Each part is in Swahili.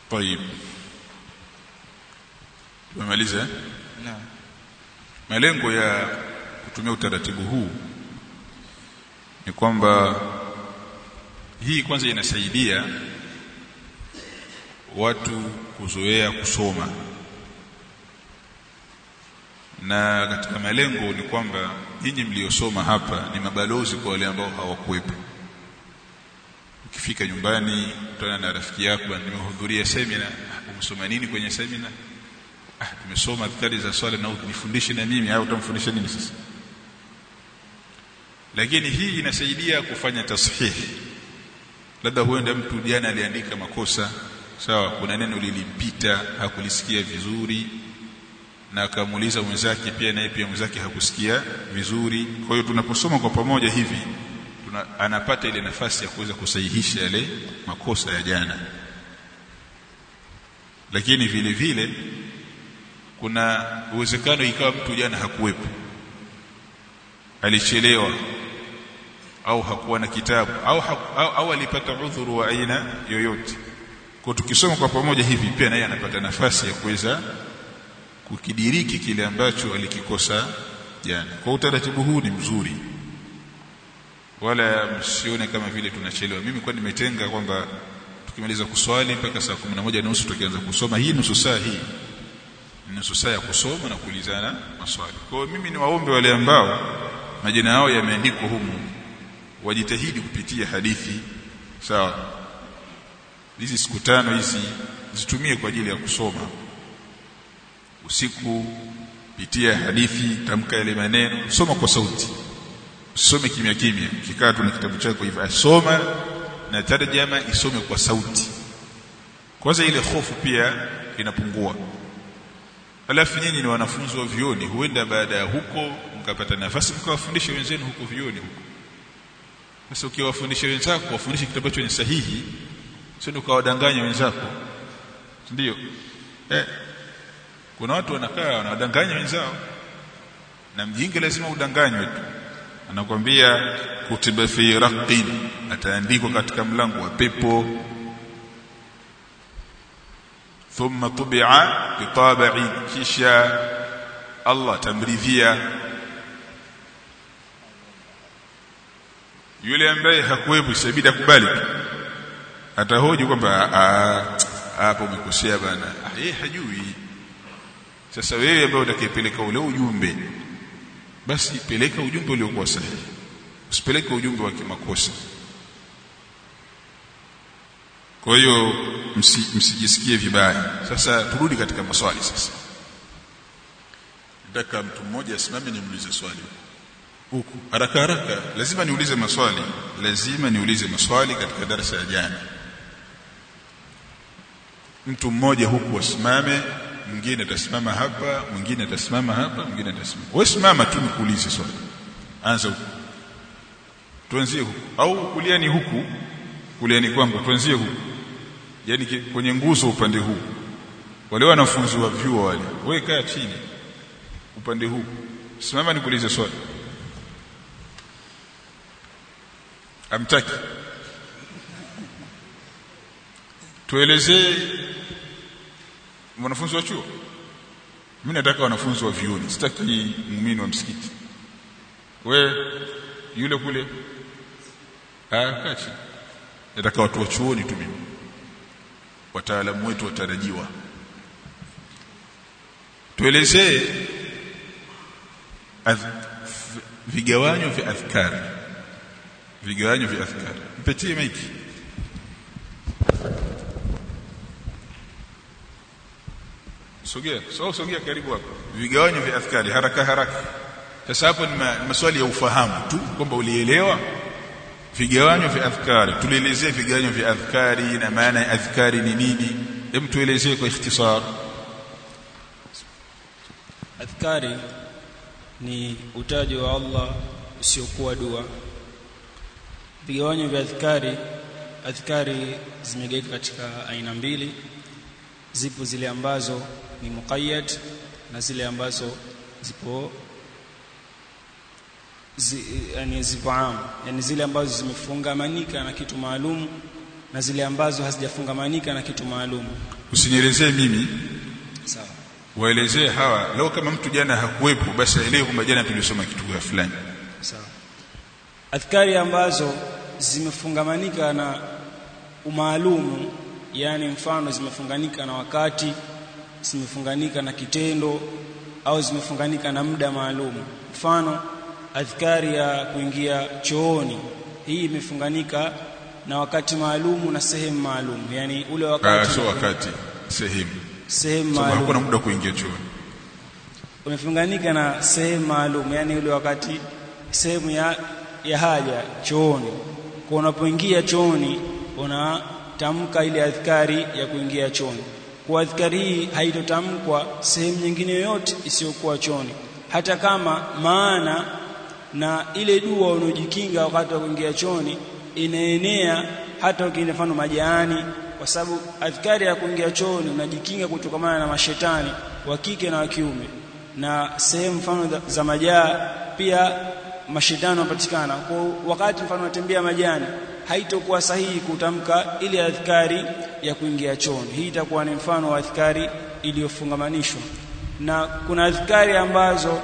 طيب tumemaliza eh? naam malengo ya kutumia utaratibu huu ni kwamba hii kwanza inasaidia watu kuzoea kusoma na katika malengo ni kwamba nyinyi mliosoma hapa ni mabalozi kwa wale ambao hawakuwepo ukifika nyumbani kutana na rafiki yako bwana nimehudhuria semina "Ah, umesoma nini kwenye semina ah tumesoma adhkari za swala na unifundishe na mimi au utamfundisha nini sasa lakini hii inasaidia kufanya tashihi labda huenda mtu jana aliandika makosa sawa kuna neno lilimpita hakulisikia vizuri na akamuuliza mwenzake pia naye pia mwenzake hakusikia vizuri kwa hiyo tunaposoma kwa pamoja hivi tuna, anapata ile nafasi ya kuweza kusahihisha yale makosa ya jana lakini vile vile kuna uwezekano ikawa mtu jana hakuwepo alichelewa au hakuwa na kitabu au, haku, au, au alipata udhuru wa aina yoyote kwa tukisoma kwa pamoja hivi pia naye anapata nafasi ya kuweza kukidiriki kile ambacho alikikosa jana kwa utaratibu huu ni mzuri wala msione kama vile tunachelewa mimi kwa nimetenga kwamba tukimaliza kuswali mpaka saa 11 na nusu tukianza kusoma hii nusu saa hii ni nusu saa ya kusoma na kuulizana maswali kwa hiyo mimi ni waombe wale ambao majina yao yameandikwa humu wajitahidi kupitia hadithi sawa hizi siku tano hizi zitumie kwa ajili ya kusoma usiku pitia hadithi tamka yale maneno soma kwa sauti usome kimya kimya kikaa tu na kitabu chako hivyo asoma na tarjama isome kwa sauti kwanza ile hofu pia inapungua alafu nyinyi ni wanafunzi wa vioni huenda baada ya huko mkapata nafasi mkawafundisha wenzenu huko vioni huko sasa ukiwafundisha wenzako wafundishe kitu ambacho ni sahihi sio ukawadanganya wenzako ndio eh kuna watu wanakaa wanawadanganya wenzao na mjinga lazima udanganywe tu anakwambia kutiba fi raqin ataandikwa katika mlango wa pepo thumma tubi'a bitabi'in kisha Allah tamridhia yule ambaye hakuwepo isabidi akubali atahoji kwamba hapo umekosea bana yeye hajui sasa wewe ambaye utakayepeleka ule ujumbe basi peleka ujumbe uliokuwa sahihi usipeleke ujumbe wa kimakosa kwa hiyo msi, msijisikie vibaya sasa turudi katika maswali sasa nataka mtu mmoja asimame nimuulize swali huku haraka haraka lazima niulize maswali lazima niulize maswali katika darasa ya jana mtu mmoja huku asimame mwingine atasimama hapa mwingine atasimama hapa mwingine atasimama wewe simama tu nikuulize swali anza huku tuanzie huku au kuliani huku kuliani kwangu tuanzie huku yani kwenye nguzo upande huu wale wanafunzi wa vyuo wale wewe kaa chini upande huu simama nikuulize swali amtaki tuelezee mwanafunzi wa chuo mimi nataka wanafunzi wa vioni sitaki muumini wa msikiti we yule kule ah kachi nataka watu wa chuoni tu mimi wataalamu wetu watarajiwa tuelezee vigawanyo vya adhkari vigawanyo vya adhkari mpetie maiki sogea so sogea karibu hapo vigawanyo vya adhkari haraka haraka sasa hapo ni maswali ya ufahamu tu kwamba ulielewa vigawanyo vya adhkari tulielezea vigawanyo vya adhkari na maana ya adhkari ni nini hem tuelezee kwa ikhtisar adhkari ni utajo wa Allah usiokuwa dua vigawanyo vya adhkari adhkari zimegawika katika aina mbili zipo zile ambazo ni muqayyad na zile ambazo zipo zi, yani zipo am yani zile ambazo zimefungamanika na kitu maalum na zile ambazo hazijafungamanika na kitu maalum usinielezee mimi sawa waelezee hawa leo kama mtu jana hakuwepo basi aelewe kwamba jana tulisoma kitu fulani sawa adhkari ambazo zimefungamanika na umaalumu yani mfano zimefunganika na wakati zimefunganika na kitendo au zimefunganika na muda maalum mfano adhkari ya kuingia chooni hii imefunganika na wakati maalumu na sehemu maalum yani ule Ah, wakati sio wakati sehemu sehemu sababu hakuna maalum muda wa kuingia chooni umefunganika na sehemu maalum yani ule wakati sehemu ya, ya haja chooni kwa unapoingia chooni unatamka ile adhkari ya kuingia chooni kwa adhkari hii haitotamkwa sehemu nyingine yoyote isiyokuwa chooni hata kama maana na ile dua unaojikinga wakati wa kuingia chooni inaenea hata ukienda mfano majaani kwa sababu adhkari ya kuingia chooni unajikinga kutokamana na mashetani wa kike na wa kiume na sehemu mfano za- za majaa pia mashetani wanapatikana kwa wakati mfano unatembea majani haitokuwa sahihi kutamka ile adhkari ya kuingia chooni hii itakuwa ni mfano wa adhkari iliyofungamanishwa na kuna adhkari ambazo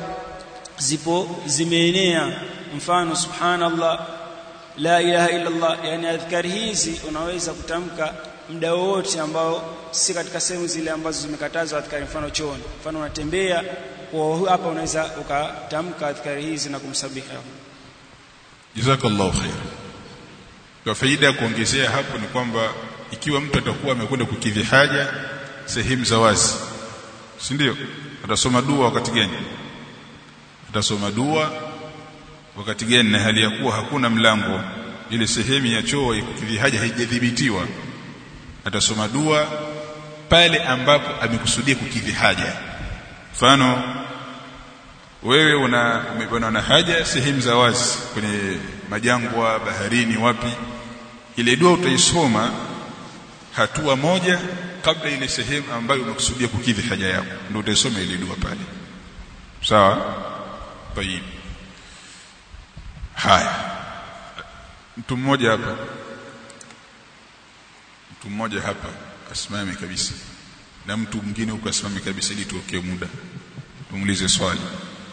zipo zimeenea mfano subhanallah la ilaha illa Allah yani adhkari hizi unaweza kutamka muda wowote ambao si katika sehemu zile ambazo zimekatazwa adhkari mfano chooni mfano unatembea kwa hapa unaweza ukatamka adhkari hizi na kumsabihi Allah jazakallahu khair kwa faida ya kuongezea hapo ni kwamba ikiwa mtu atakuwa amekwenda kukidhi haja sehemu za wazi si ndio atasoma dua wakati gani atasoma dua wakati gani na hali ya kuwa hakuna mlango ile sehemu ya choo ya kukidhi haja haijadhibitiwa atasoma dua pale ambapo amekusudia kukidhi haja mfano wewe una umeona na haja sehemu za wazi kwenye majangwa baharini wapi ile dua utaisoma hatua moja kabla ile sehemu ambayo umekusudia kukidhi haja yako ndio utaisoma ile dua pale sawa tayib haya mtu mmoja hapa mtu mmoja hapa asimame kabisa na mtu mwingine huko asimame kabisa ili tuokee muda tumuulize swali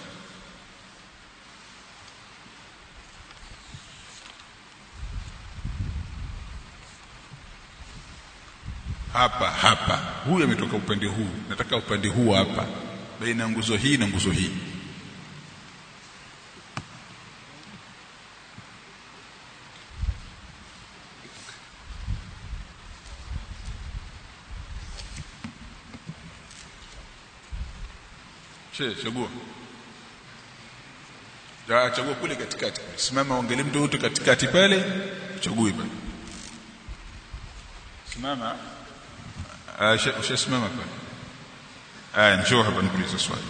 hapa hapa huyu ametoka upande huu nataka upande huu hapa baina ya nguzo hii na nguzo hii che chagua ja chagua kule katikati simama angalia mtu wote katikati pale uchague pale simama Ah, usha- ushasimama pale aya njoo hapa nikuulize swali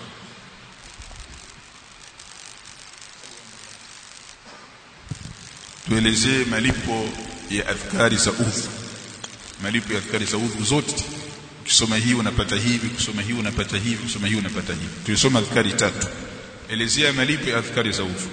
tuelezee malipo ya adhkari za udhu malipo ya adhkari za udhu zote ukisoma hii unapata hivi kusoma hii unapata hivi kusoma hii unapata hivi tulisoma adhkari tatu elezea malipo ya adhkari za udhu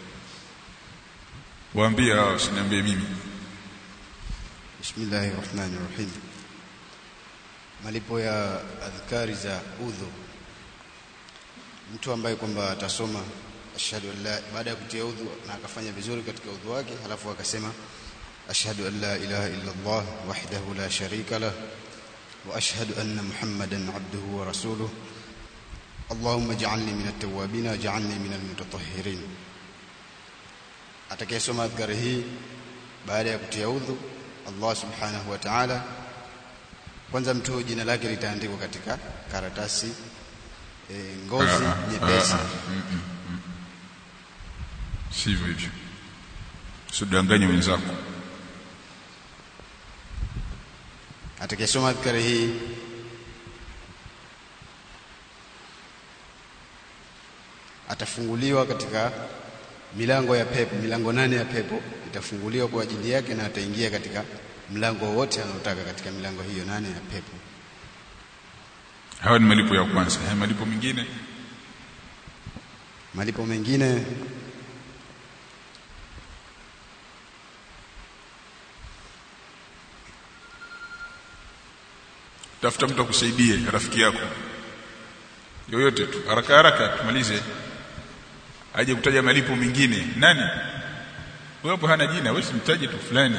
waambie hao usiniambie mimi Bismillahi rahmani rahim. Malipo ya adhkari za udhu, mtu ambaye kwamba atasoma ashhadu an la, baada ya kutia udhu na akafanya vizuri katika udhu wake, halafu akasema ashhadu an la ilaha illa Allah wahdahu la sharika lah wa ashhadu anna Muhammadan abduhu wa rasuluh Allahumma ij'alni min at-tawwabin waj'alni min al-mutatahhirin. Atakayesoma adhkari hii baada ya kutia udhu Allah subhanahu wa ta'ala kwanza mtu huyo jina lake litaandikwa katika karatasi e, ngozi Ah, ah, nyepesi ah, ah, mm, mm, mm. sivyo hivyo usidanganye wenzako atakayesoma adhkari hii atafunguliwa katika milango ya pepo milango nane ya pepo itafunguliwa kwa ajili yake na ataingia katika mlango wowote anaotaka katika milango hiyo nane ya pepo hawa ni malipo ya kwanza haya malipo mengine malipo mengine tafuta mtu akusaidie rafiki yako yoyote tu haraka haraka tumalize aje kutaja malipo mengine nani wewe hapo hana jina wewe simtaje tu fulani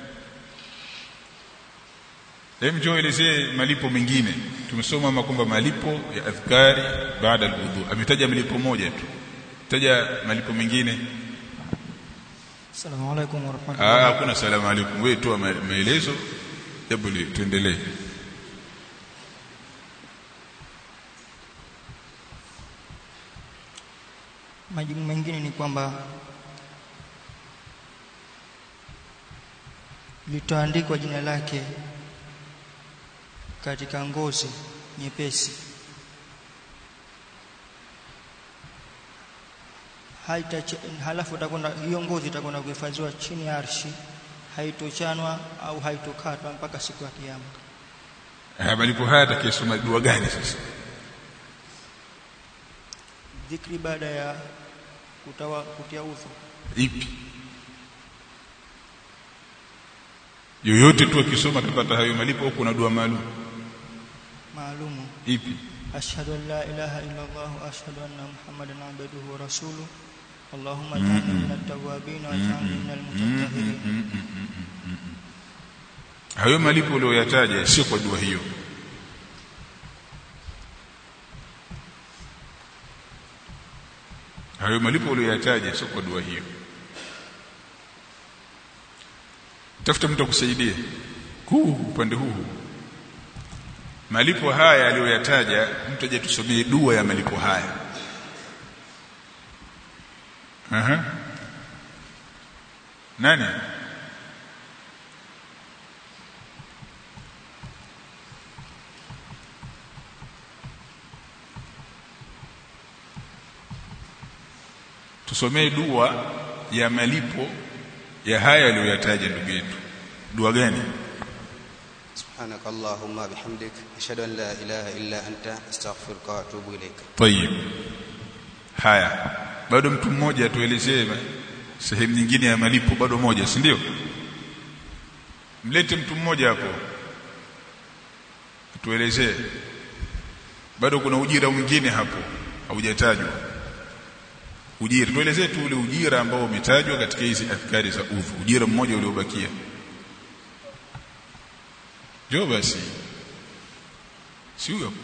Hem njoo elezee malipo mengine. Tumesoma ama kwamba malipo ya adhkari baada alwudu. Ametaja malipo moja tu. Taja malipo mengine. Assalamu alaikum Ah, warahmatullahi hakuna salamu alaykum. Wewe toa ma- maelezo. Hebu li- tuendelee. Majibu mengine ni kwamba litaandikwa jina lake katika ngozi nyepesi haita halafu itakwenda hiyo ngozi itakwenda kuhifadhiwa chini ya arshi haitochanwa au haitokatwa mpaka siku ya kiyama Ah, malipo haya atakayesoma dua gani sasa? dhikri baada ya kutawa kutia udhu Ipi? Yoyote tu akisoma atapata hayo malipo au kuna dua maalum? maalumu Ipi? أشهد أن لا إله إلا الله وأشهد أن محمدا عبده ورسوله اللهم اجعلني من التوابين واجعلني من المتطهرين Hayo malipo uliyoyataja sio kwa dua hiyo. Hayo malipo uliyoyataja sio kwa dua hiyo. Tafuta mtu akusaidie. Huu upande huu. Malipo haya aliyoyataja mtu aje tusomee dua ya malipo haya. Aha. Nani? tusomee dua ya malipo ya haya aliyoyataja ndugu yetu dua gani سبحانك اللهم بحمدك أشهد أن لا إله إلا أنت أستغفرك وأتوب إليك tayib haya bado mtu mmoja atuelezee sehemu nyingine ya malipo bado moja si ndio mlete mtu mmoja hapo tuelezee bado kuna ujira mwingine hapo haujatajwa ujira tuelezee tu ule ujira ambao umetajwa katika hizi adhkari za udhu ujira mmoja uliobakia ndio basi si huyo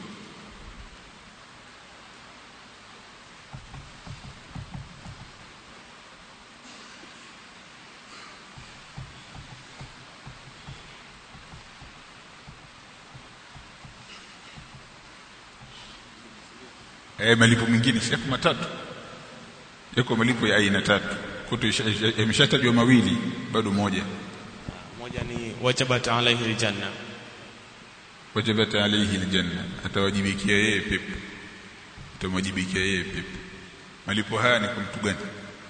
eh malipo mengine si yako matatu yako malipo ya aina tatu kuto yameshatajwa mawili bado moja moja ni wajabat alaihi aljanna wajabat alayhi aljanna atawajibikia yeye pepo atamwajibikia yeye pepo malipo haya ni kwa mtu gani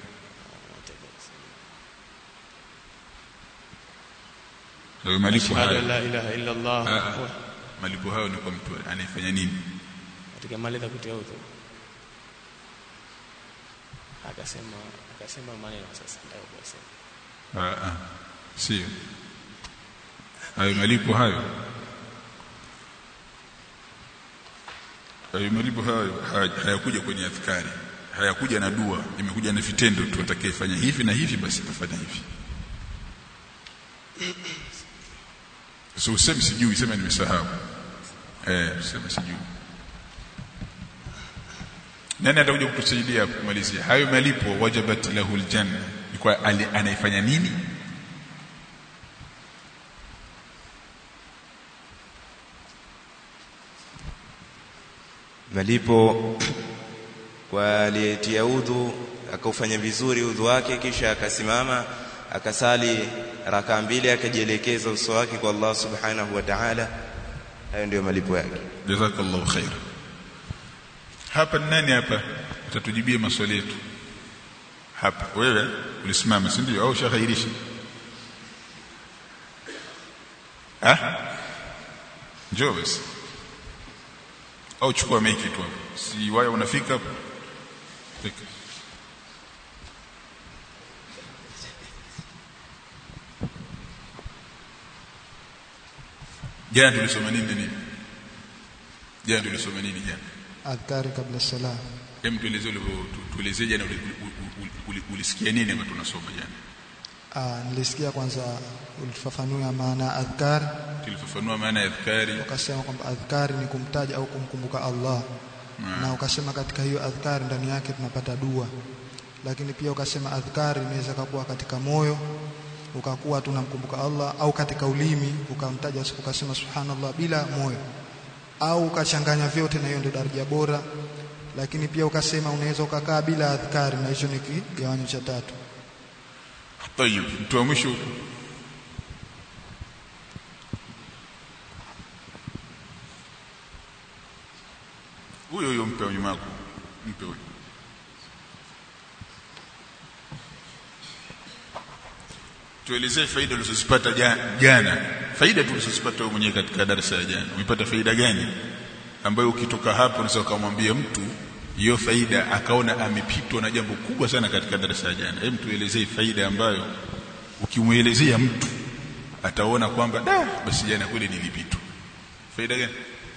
Hayo malipo ashhadu an haya la ilaha illa allah Ah, ah. malipo hayo ni kwa mtu anayefanya nini katika maliza kutia udhu akasema akasema maneno sasa ndio kusema Ah, ah. sio hayo malipo hayo hayo malipo hayo haya- hayakuja kwenye adhkari hayakuja na dua imekuja na vitendo tu atakayefanya hivi na hivi basi atafanya hivi so useme sijui sema nimesahau eh useme sijui nani atakuja kutusaidia kumalizia hayo malipo wajabat lahu aljanna ni kwa ali- anaifanya nini malipo kwa aliyetia udhu akaufanya vizuri udhu wake kisha akasimama akasali raka mbili akajielekeza uso wake kwa Allah subhanahu wa ta'ala hayo ndio malipo yake jazakallahu khair hapa ni nani hapa atatujibia maswali yetu hapa wewe ulisimama si ndio au shaghairisha ah njoo basi au chukua meki tu hapo si waya unafika hapo fika jana tulisoma nini na nini jana tulisoma nini jana adhkari kabla sala hem tueleze ulivyo tu- tueleze jana uli- uli- uli- uli- ulisikia nini ama tunasoma jana Ah, nilisikia kwanza ulifafanua maana ya adhkar tulifafanua maana ya adhkari ukasema kwamba adhkari ni kumtaja au kumkumbuka Allah na ukasema katika hiyo adhkari ndani yake tunapata dua lakini pia ukasema adhkari inaweza kuwa katika moyo ukakuwa tunamkumbuka Allah au katika ulimi ukamtaja ukasema subhanallah bila moyo au ukachanganya vyote na hiyo ndio daraja bora lakini pia ukasema unaweza ukakaa bila adhkari na hicho ni kigawanyo cha tatu tayib mtu wa mwisho huko huyo huyo mpe wa nyuma yako mpe huyo tuelezee faida ulizozipata ja- jana faida tulizozipata wewe mwenyewe katika darasa ya jana umepata faida gani ambayo ukitoka hapo unaweza ukamwambia mtu hiyo faida akaona amepitwa na jambo kubwa sana katika darasa ya jana hebu tuelezee faida ambayo ukimwelezea mtu ataona kwamba da basi jana kweli nilipitwa faida gani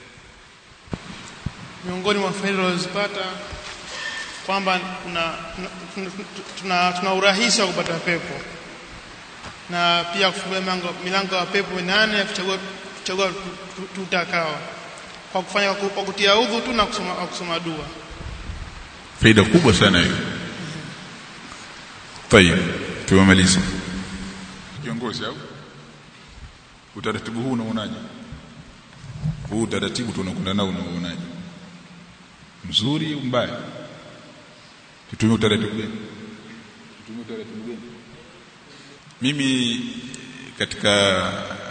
miongoni mwa faida tunazozipata kwamba kuna tuna, tuna, tuna urahisi wa kupata pepo na pia kufungua milango, milango ya pepo minane ya kuchagua, kuchagua tu- tu- tutakao kwa kufanya kwa kutia udhu tu na kusoma, na kusoma dua faida kubwa sana hiyo tayeb tumemaliza kiongozi au utaratibu huu unaonaje huu utaratibu tunakwenda nao unaonaje mzuri au mbaya tutumie utaratibu gani tutumie utaratibu gani mimi katika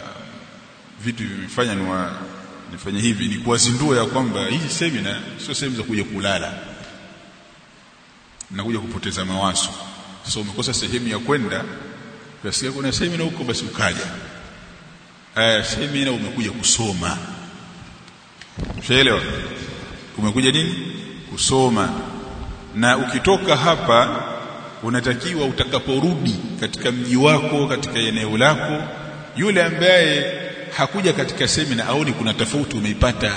vitu vimefanya niwa nifanye hivi ni kuwazindua ya kwamba hii semina sio sehemu za kuja kulala nakuja kupoteza mawazo sasa umekosa sehemu ya kwenda ukasikia kuna semina huko basi ukaja aya semina umekuja kusoma ushaelewa umekuja nini kusoma na ukitoka hapa unatakiwa utakaporudi katika mji wako katika eneo lako yule ambaye hakuja katika semina aone kuna tofauti umeipata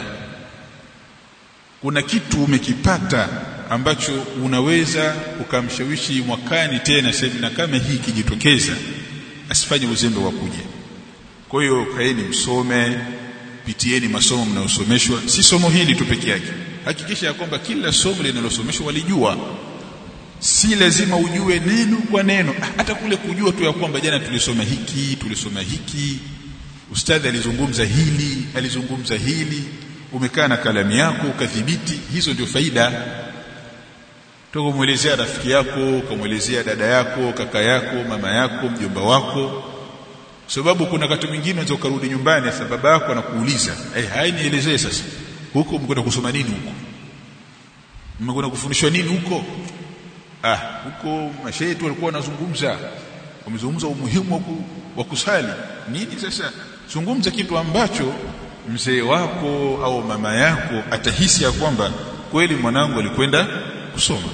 kuna kitu umekipata ambacho unaweza ukamshawishi mwakani tena semina kama hii ikijitokeza asifanye uzembe wa kuja kwa hiyo kaeni msome pitieni masomo mnayosomeshwa si somo hili tu peke yake hakikisha ya kwamba kila somo linalosomeshwa walijua si lazima ujue neno kwa neno hata kule kujua tu ya kwamba jana tulisoma hiki tulisoma hiki ustadhi alizungumza hili alizungumza hili umekaa na kalamu yako ukadhibiti hizo ndio faida toka kumwelezea rafiki yako ukamwelezea dada yako kaka yako mama yako mjomba wako sababu kuna wakati mwingine unaweza ukarudi nyumbani sasa baba yako anakuuliza eh hai nielezee sasa huko mmekwenda kusoma nini huko mmekwenda kufundishwa nini huko ah huko mashehe tu walikuwa wanazungumza wamezungumza umuhimu wa ku- wa kusali nini sasa zungumza kitu ambacho mzee wako au mama yako atahisi ya kwamba kweli mwanangu alikwenda kusoma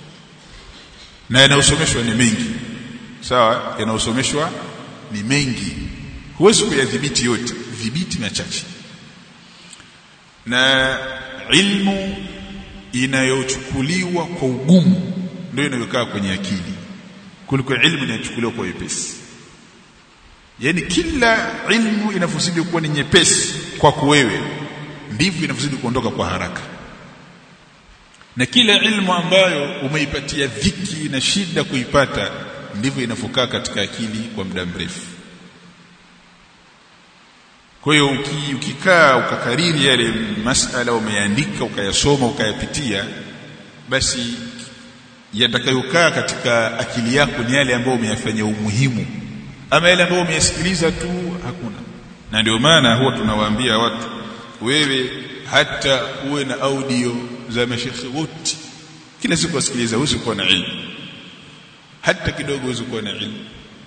na yanayosomeshwa ni mengi sawa yanayosomeshwa ni mengi huwezi kuyadhibiti yote dhibiti machache na ilmu inayochukuliwa kwa ugumu ndio inayokaa kwenye akili kuliko ilmu inayochukuliwa kwa wepesi yaani kila ilmu inavyozidi kuwa ni nyepesi kwako wewe ndivyo inavyozidi kuondoka kwa haraka na kila ilmu ambayo umeipatia dhiki na shida kuipata ndivyo inavyokaa katika akili kwa muda mrefu kwa hiyo uki, ukikaa ukakariri yale masala umeandika ukayasoma ukayapitia basi yatakayokaa katika akili yako ni yale ambayo umeyafanyia umuhimu ama yale ambayo umeyasikiliza tu hakuna na ndio maana huwa tunawaambia watu wewe hata uwe na audio za mashekhe wote kila siku wasikiliza huwezi kuwa na ilmu hata kidogo huwezi kuwa na ilmu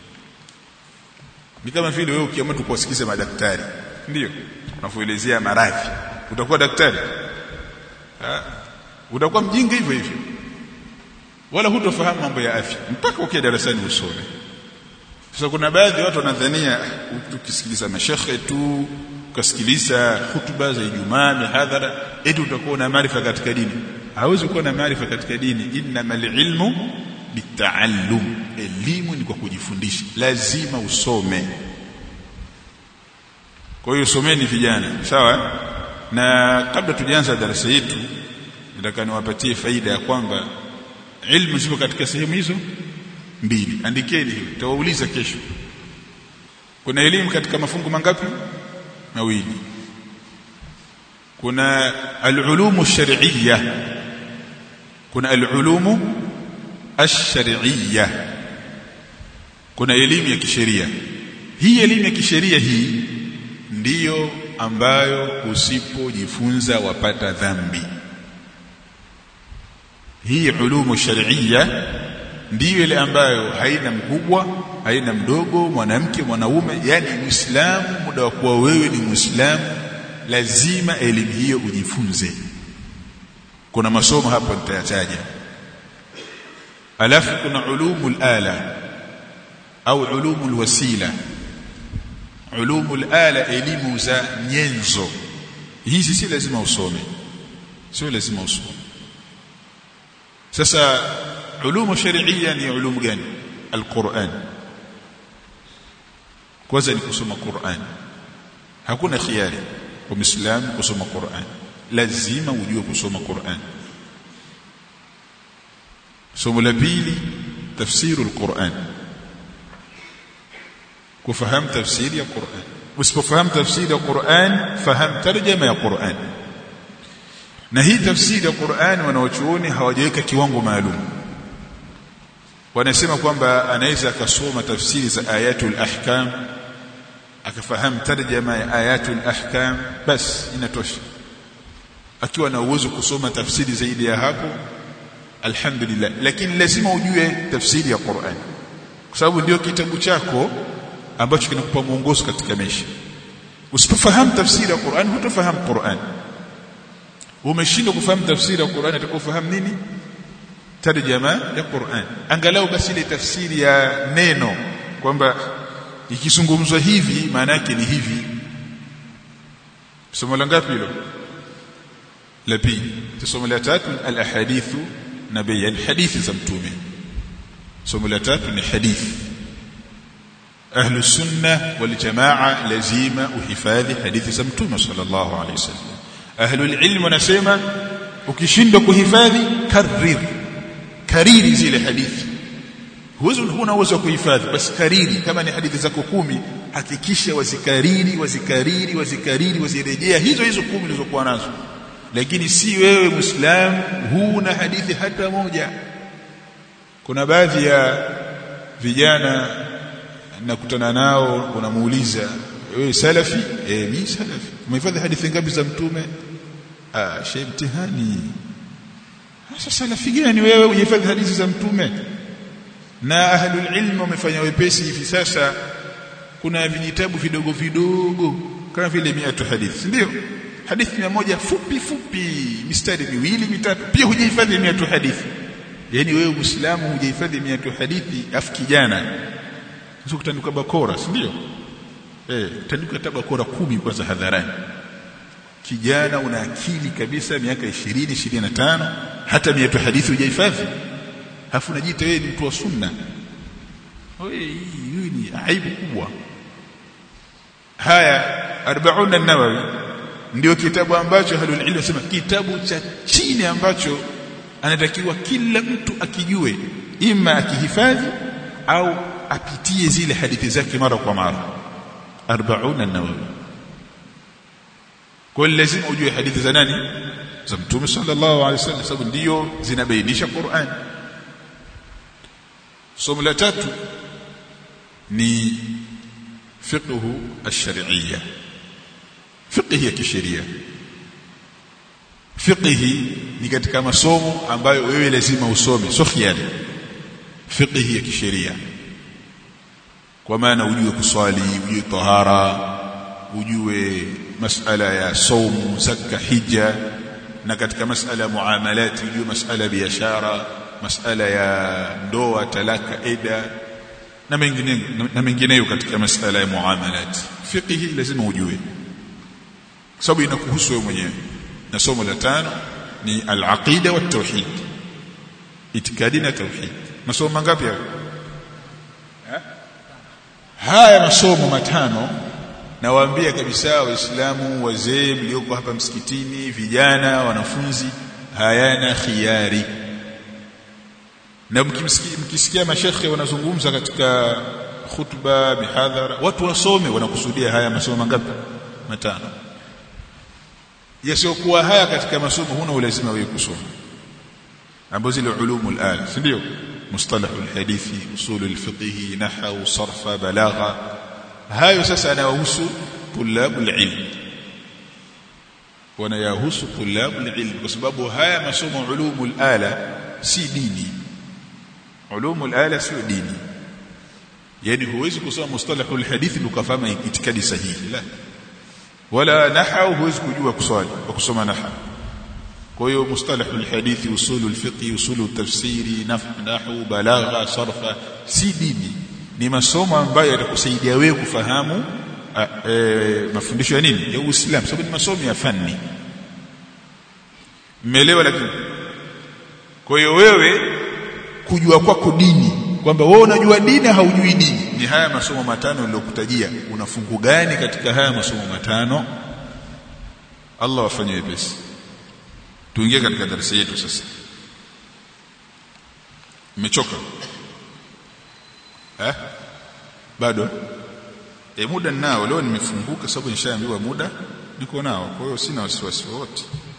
ni kama vile wewe ukiamua tu kuwasikiliza madaktari ndio unafuelezea maradhi utakuwa daktari ha? utakuwa mjinga hivyo hivyo wala hutofahamu mambo ya afya mpaka ukiwa darasani usome sasa kuna baadhi ya watu wanadhania tukisikiliza mashekhe tu ukasikiliza hutuba za Ijumaa mihadhara eti utakuwa na maarifa katika dini hauwezi kuwa na maarifa katika dini innamal ilmu bitaallum elimu ni kwa kujifundisha lazima usome kwa hiyo someni vijana sawa na kabla tujaanza darasa yetu nataka niwapatie faida ya kwamba ilmu ziko katika sehemu hizo mbili andikeni hiyo tawauliza kesho kuna elimu katika mafungu mangapi mawili kuna al-ulumu shar'iyya kuna al-ulumu ash-shar'iyya kuna elimu ya kisheria hii elimu ya kisheria hii ndiyo ambayo usipojifunza wapata dhambi hii ulumu shar'iyya ndiyo ile ambayo haina mkubwa haina mdogo mwanamke mwanaume yani muislamu muda wa kuwa wewe ni muislamu lazima elimu hiyo ujifunze kuna masomo hapo nitayataja alafu kuna ulumul ala au ulumul wasila ulumul ala elimu za nyenzo hizi si lazima usome sio lazima usome sasa ulumu sharia ni ulumu gani alquran kwanza ni kusoma Qur'an hakuna khiari kwa muislamu kusoma Qur'an lazima ujue kusoma Qur'an somo la pili tafsiru alquran kufahamu tafsiri ya Qur'an usipofahamu tafsiri ya Qur'an fahamu tarjama ya Qur'an na hii tafsiri ya Qur'an wanaochuoni hawajaweka kiwango maalum wanasema kwamba anaweza akasoma tafsiri za ayatul ahkam akafahamu tarjama ya ayatul ahkam bas inatosha akiwa na uwezo kusoma tafsiri zaidi ya hapo alhamdulillah lakini lazima ujue tafsiri ya Qur'an kwa sababu ndio kitabu chako ambacho kinakupa mwongozo katika maisha usipofahamu tafsiri ya Qur'an hutafahamu Qur'an umeshindwa kufahamu tafsiri ya Qur'an utakofahamu nini tarjama ya Qur'an angalau basi ile tafsiri ya neno kwamba ikizungumzwa hivi maana yake ni hivi somo la ngapi hilo la pili somo la tatu al ahadithu nabii al hadithi za mtume somo la tatu ni hadithi ahlu sunna wal jamaa lazima uhifadhi hadithi za mtume sallallahu alaihi wasallam ahlu ilm wanasema ukishindwa kuhifadhi karir kariri zile hadithi huwezi huna uwezo wa kuhifadhi basi kariri kama ni hadithi zako kumi hakikisha wazikariri wazikariri wazikariri wazirejea hizo hizo kumi ulizokuwa nazo lakini si wewe muislam huna hadithi hata moja kuna baadhi ya vijana nakutana nao unamuuliza wewe salafi eh mimi salafi umehifadhi hadithi ngapi za mtume ah shay mtihani sasa salafi gani wewe uhifadhi hadithi za mtume na ahlul ilm wamefanya wepesi hivi sasa kuna vijitabu vidogo vidogo kama vile miatu hadithi ndio hadithi moja fupi fupi mistari miwili mitatu pia hujahifadhi miatu hadithi yani wewe muislamu hujahifadhi miatu hadithi afu kijana sio kutandika bakora si ndio eh tandika tabakora kumi kwanza hadharani kijana una akili kabisa miaka 20 25 hata miatu hadithi hujahifadhi afu unajiita wewe ni mtu wa sunna hii ni aibu kubwa haya 40 an-nawawi ndio kitabu ambacho halul ilm sema kitabu cha chini ambacho anatakiwa kila mtu akijue ima akihifadhi au apitie zile hadithi zake mara kwa mara 40 an-nawawi kwa lazima ujue hadithi za nani za mtume sallallahu alaihi wasallam sababu ndio zinabainisha Qur'an somo la tatu ni fiqhu ash-shar'iyya fiqhi ya kisheria fiqhi ni katika masomo ambayo wewe lazima usome sio khiari fiqhi ya kisheria kwa maana ujue kuswali ujue tahara ujue masala ya saumu zakka hija na katika masala ya muamalati ujue masala ya biashara masala ya ndoa talaka eda na mengineyo na mengineyo katika masala ya muamalat fiqhi lazima ujue kwa sababu inakuhusu wewe mwenyewe na somo la tano ni al-aqida wa tauhid itikadi na tauhid masomo mangapi hayo haya masomo matano nawaambia kabisa waislamu wazee mlioko hapa msikitini vijana wanafunzi hayana khiari na mkimsikia mkisikia mashekhe wanazungumza katika khutba mihadhara watu wasome wanakusudia haya masomo mangapi matano yasiokuwa haya katika masomo huna ulazima wewe kusoma ambazo zile ulumul al si ndio mustalah alhadithi usul alfiqh nahwu sarfa balagha hayo sasa yanahusu tulabul ilm wanayahusu tulabul ilm kwa sababu haya masomo ulumul ala si dini ulumul ala sio dini yani huwezi kusoma mustalahul hadithi ukafahamu itikadi sahihi la wala nahwu huwezi kujua kuswali kwa kusoma nahwu kwa hiyo mustalahul hadithi usulul fiqh usulul tafsiri nahwu balagha sarfa si dini ni masomo ambayo yatakusaidia wewe kufahamu a, e, mafundisho ya nini ya Uislamu sababu ni masomo ya fani mmeelewa lakini kwa hiyo wewe kujua kwako dini kwamba wewe unajua dini haujui dini ni haya masomo matano niliyokutajia una fungu gani katika haya masomo matano Allah wafanye wepesi tuingie katika darasa yetu sasa mmechoka eh bado e muda ninao leo nimefunguka sababu nishaambiwa muda niko nao kwa hiyo sina wasiwasi wote